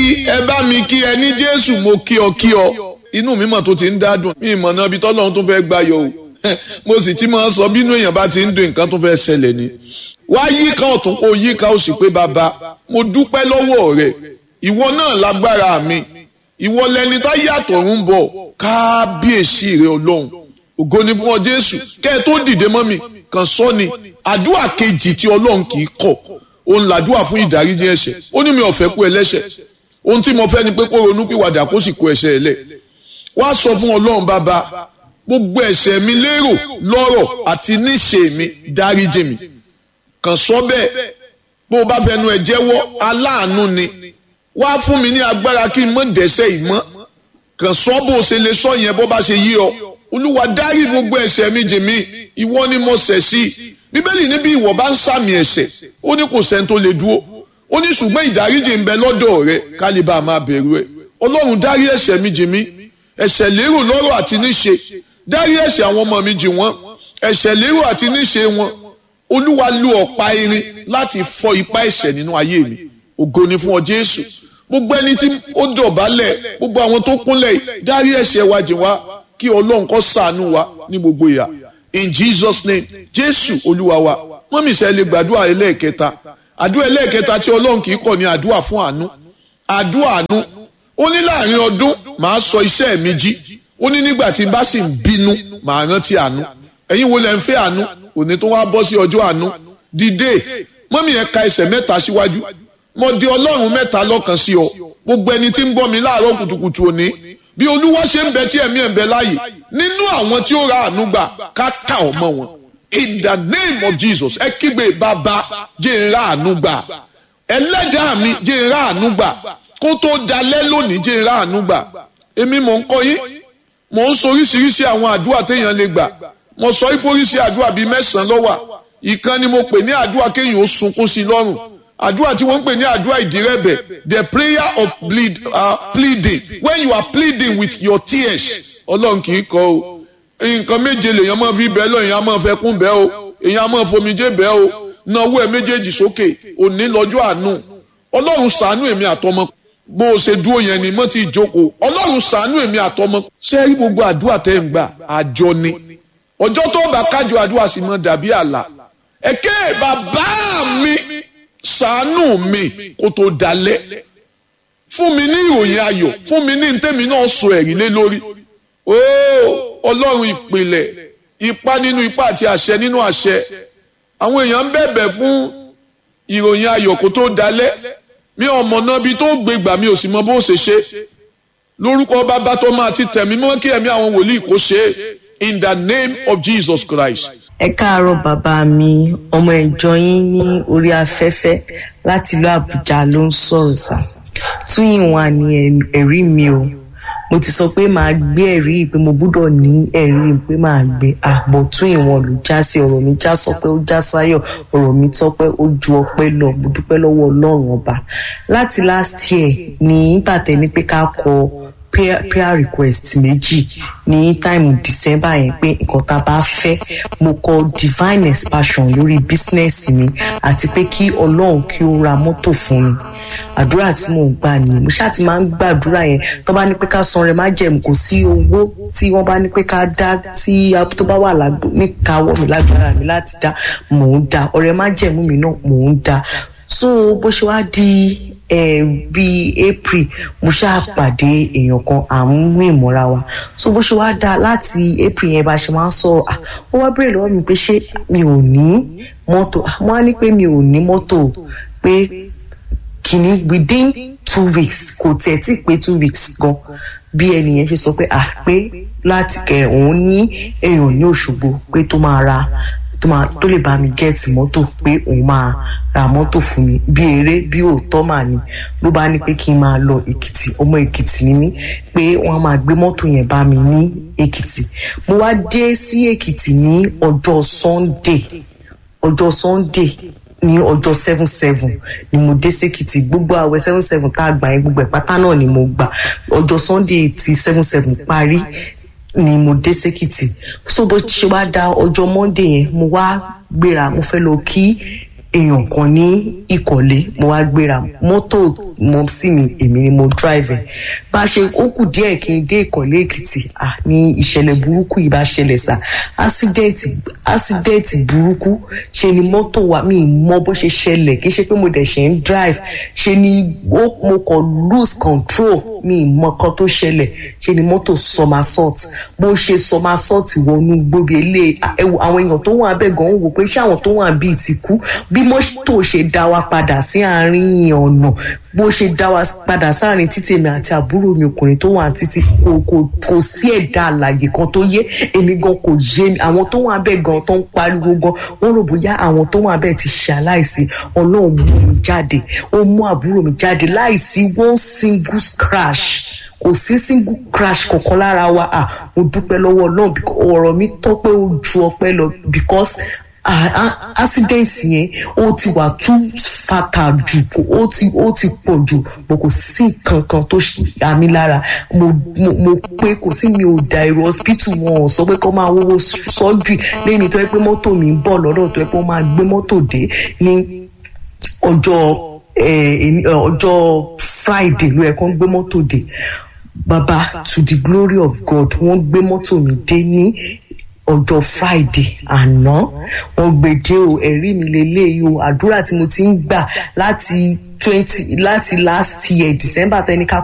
ẹ bá mi kí ẹ ní jésù mo kí ọ kí ọ inú mi mọ̀ tó ti ń dádùn mi ìmọ̀ náà bí tọ́lọ́run tó fẹ́ gbáyọ̀ o mo sì ti máa sọ bínú èèyàn bá ti ń dùn nǹkan tó fẹ́ ṣẹlẹ̀ ni wá yíká ọ̀tún kó yíká ó sì pé bàbá mo dúpẹ́ lọ́wọ́ rẹ ìwọ náà lágbára mi ìwọ lẹni tá yàtọ̀ ń bọ̀ kábíyèsí rẹ ọlọ́run ògo ni fún ọ jésù kẹ́ ẹ tó dìde mọ́ mi kàn sọ ni àdúrà kejì tí ọlọ́run kì í kọ̀ òun làdúrà fún ìdáríjì ẹ̀ṣẹ̀ ó ní mi ò fẹ́ kú ẹlẹ́ṣẹ̀ ohun tí mo fẹ́ ni pé kó ronú pìwàdà kó sì kó ẹ̀ṣẹ̀ ẹ̀ lẹ̀ wá sọ fún ọlọ́run bàbá gbogbo ẹ̀ṣẹ̀ mi lérò lọ́rọ̀ àti níṣe mi dáríjì mi kàn sọ bẹ́ẹ̀ bó o bá fẹnu ẹ̀ jẹ́wọ́ aláàánú ni wá fún mi ní agbára kí n mọ̀ dẹ́ṣẹ̀ ìmọ̀ kàn sọ bó o ṣe lè sọ yẹn bó bá ṣe yí ọ olúwa dárí gbogbo ẹ̀ṣẹ̀ mi jì mí ìwọ ni mo ṣẹ̀ sí bíbélì níbi ìwọ bá ń sàmì ẹ̀ṣẹ̀ ó ní kò sẹ́ni tó lè dúró ó ní ṣùgbọ́n ìdáríjì ń bẹ lọ́dọ̀ rẹ kálíbà máa bẹ̀rù ẹ ọlọ́run dárí ẹ̀ṣẹ̀ mi jì mí ẹ̀ṣẹ̀ lérò lọ́rọ̀ àti níṣe dárí ẹ̀ṣẹ̀ àwọn ọmọ mi jì wọ́n ẹ̀ṣẹ̀ lérò àti níṣe wọn olúwa lu ọ̀pá irin láti fọ́ ipá ẹ̀ṣẹ̀ nínú ayé mi ògo ni fún ọ jésù gbogbo ẹni tí ó dọ̀bálẹ̀ gbogbo àwọn tó kúnlẹ̀ dárí ẹ̀ṣẹ̀ wa jì wá kí ọlọ́run kó ṣàánú wa ní gbogbo ìyà in jesus name jésù olúwa wa wọ́n mi sẹ́ lè gbàdúrà ẹlẹ́ẹ̀kẹta àdúrà ẹlẹ́ẹ̀kẹta tí ọlọ́run kì í kọ̀ ní àdúrà fún àánú àdúrà àánú ó ní láàrin ọdún màá sọ iṣẹ́ mi jí ó ní nígbà tí n bá sì ń bínú màá rántí àánú ẹ̀yin wo lẹ ń fẹ́ àánú òní tó wá bọ́ sí ọjọ́ àánú dìde mọ́mí ẹ̀ ka ẹsẹ̀ mẹ́ta síwájú mo di ọlọ́run mẹ́ta lọ́kàn sí ọ gbogbo ẹni tí ń bọ́ mi láàárọ̀ kùtùkùtù òní bí olúwa ṣe ń bẹ tí ẹ̀mí ẹ̀ ń bẹ láàyè nínú àwọn tí ó ra àánú gbà ká kà ọ́ mọ́ wọn in the name of jesus ẹ kígbe bàbá jẹ́ ń ra àánú gbà ẹlẹ́dàá mi jẹ́ ń ra àánú gbà kó tó dalẹ́ lónìí jẹ́ ń ra àánú gbà èmi mò ń kọ́ yín mò ń sọ oríṣiríṣi àwọn àdúrà téèyàn lè gbà mo sọ ìforíṣi àdúrà bíi mẹ́sàn-án lọ́wà ìkan ni mo pè ní àdúrà kéèyàn ó sunkún sí lọ́rùn àdúrà tí wọ́n ń pè ní àdúrà ìdírẹ́bẹ̀ the prayer of plead, uh, pleading when you are pleading with your tears ọlọ́run kì í kọ́ o nǹkan méje lèèyàn máa fi bẹ́ẹ̀ lọ èèyàn máa fẹ́ kún bẹ́ẹ̀ o èèyàn máa fomijé bẹ́ẹ̀ o náwó ẹ̀ méjèèjì sókè òní lọ́jọ́ àánú ọlọ́run ṣàánú èmi àtọmọ bó o ṣe dúró yẹn ni mo ti jókòó ọlọ́run ṣàánú èmi àtọmọ ṣé rí gbogbo àdúrà tẹ́ ń gbà àjọ ni ọjọ́ tó bá kájọ àdúrà sì mọ dàbí àlà ẹ̀kẹ́ bàbá mi ṣàánú mi kó tó dalẹ̀ fún mi ní ìròyìn ayọ̀ fún mi ní ntẹ́mi náà sọ ẹ̀rí lé lórí ooo ọlọ́run ìpìlẹ̀ ipá nínú ipá àti àṣẹ nínú àṣẹ àwọn èèyàn ń bẹ̀bẹ̀ fún ìròyìn ayọ̀ kó tó dalẹ̀ mi ọmọ náà bí tó gbé gbà mi ò sì mọ bó ṣe ṣe lórúkọ bàbá tó máa ti tẹ̀mí mọ́ kí ẹ̀mí àwọn wòlíì kó ṣe in the name of Jesus Christ ẹ káàárọ̀ bàbá mi ọmọ ìjọ yín ní orí afẹ́fẹ́ láti ìlú àbújá ló ń sọ̀rọ̀ sá tún ìwọ̀n ní ẹ̀rí mi o mo ti sọ pé màá gbé ẹ̀rí pé mo gbúdọ̀ ní ẹ̀rí pé màá gbé àbọ̀ tún ìwọ̀n ló já sí ọ̀rọ̀ mi já sọ pé ó já sáyọ̀ ọ̀rọ̀ mi tọ́pẹ́ ó ju ọpẹ́ lọ mo dúpẹ́ lọ́wọ́ ọlọ́run ọba láti last year ní bàtẹ́ ní pé ká kọ prayer, prayer request méjì ní time december yẹn pé nǹkan tá a bá fẹ́ mo kọ divine expansion lórí business mi àti pé kí ọlọ́run kí ó ra mọ́tò fún mi àdúrà tí mò ń gbà nìyẹn mo ṣáà ti máa ń gbàdúrà yẹn tó bá ní pé ká san rẹ má jẹun kò sí owó tí wọ́n bá ní pé ká dá tí tó bá wà níkàáwọ́ mi lágbára mi láti dá mò ń dá ọ̀rẹ́ má jẹun mi náà mò ń dá so bó ṣe wá di bíi april mo ṣáà pàdé èèyàn kan à ń rìn mọ́ra wa so bó ṣe wá dá láti april yẹn bá ṣe máa ń sọ ó wá béèrè lọ́wọ́ mi pé ṣé mi ò ní mọ́tò mo á ní pé mi ò ní mọ́tò pé kìíní within two weeks kò tẹ̀ tí pé two weeks gan bí ẹnìyẹn ṣe sọ pé à pé láti kẹ òun ní èèyàn ní òṣogbo pé tó máa ra tó máa tó lè bá mi gẹ́ẹ̀tì mọ́tò pé òun máa ra mọ́tò fún mi bí eré bí òótọ́ mà ní ló bá ní pé kí n máa lọ èkìtì ọmọ èkìtì ni mí pé wọ́n máa gbé mọ́tò yẹn bá mi ní èkìtì mo wá dé sí èkìtì ní ọjọ́ sunday ọjọ́ sunday ní ọjọ́ seven seven ni mo dé sékìtì gbogbo àwẹ̀ seven seven tá a gbà yẹn gbogbo ẹ̀ pátá náà ni mo gbà ọjọ́ sunday ti seven seven parí ni mo dé sékìtì so bó ṣe wá da ọjọ́ monday yẹn mo wá gbéra mo fẹ́ lọ kí èèyàn kan ní ìkọ̀lé mo wá gbéra mọ́tò mo sí mi èmi ni mo drive ẹ̀ bá a ṣe ó kù díẹ̀ kí n dé ìkọ̀lé èkìtì à ní ìṣẹ̀lẹ̀ burúkú yìí bá ṣẹlẹ̀ sá ásídẹ́ẹ̀tì ásídẹ́ẹ̀tì burúkú ṣe ni mọ́tò wa mi mọ bó ṣe ṣẹlẹ̀ kì í ṣe pé mo dẹ̀ ṣe ń drive ṣe ni ó mo kàn lose control mi mọ kan tó ṣẹlẹ̀ ṣe ni mọ́tò somersault bó ṣe somersault wọnú gbóbi ilé àwọn èèyàn tó wà bẹ́ẹ̀ gan wò pé ṣé àwọn tó wà bíi ti kú bí mọ́tò ṣe dá wa padà sí àárín ọ̀nà bó ṣe dá wa padà sáàrin títí èmi àti àbúrò mi ọkùnrin tó wà títí kò kò kò sí ẹ̀dá àlàyé kan tó yé èmi gan kò yé mi àwọn tó wà bẹ́ẹ̀ gan tó ń pariwo gan wọ́n rò bóyá àwọn tó wà bẹ́ẹ̀ ti ṣaláìsí ọlọ́run mú mi jáde ó mú àbúrò mi jáde láìsí one single crash kò sí single crash kankan lára wa ah mo dúpẹ́ lọ́wọ́ ọlọ́run ọ̀rọ̀ mi tọ́pẹ́ ó ju ọpẹ́ lọ because accident yẹn ó ti wà too fatal jù ó ti ó ti pọ̀ jù mo kò sí kankan tó yà mí lára mo mo mo pé kò sí mi ò da èrò hospital wọn ò sọ pé kó máa wọ́wọ́ surgery lẹ́yìn tó yẹ pé mọ́tò mi ń bọ̀ lọ́dọ̀ tó yẹ pé ó máa gbé mọ́tò dé ní ọjọ́ ọjọ́ friday ló yẹ kó ń gbé mọ́tò dé baba to the glory of god wọ́n gbé mọ́tò mi dé ní ọjọ́ friday àná wọ́n gbèdé o ẹ̀rí mi lélẹ́yìí o àdúrà tí mo ti ń gbà láti twenty láti last year december tẹnika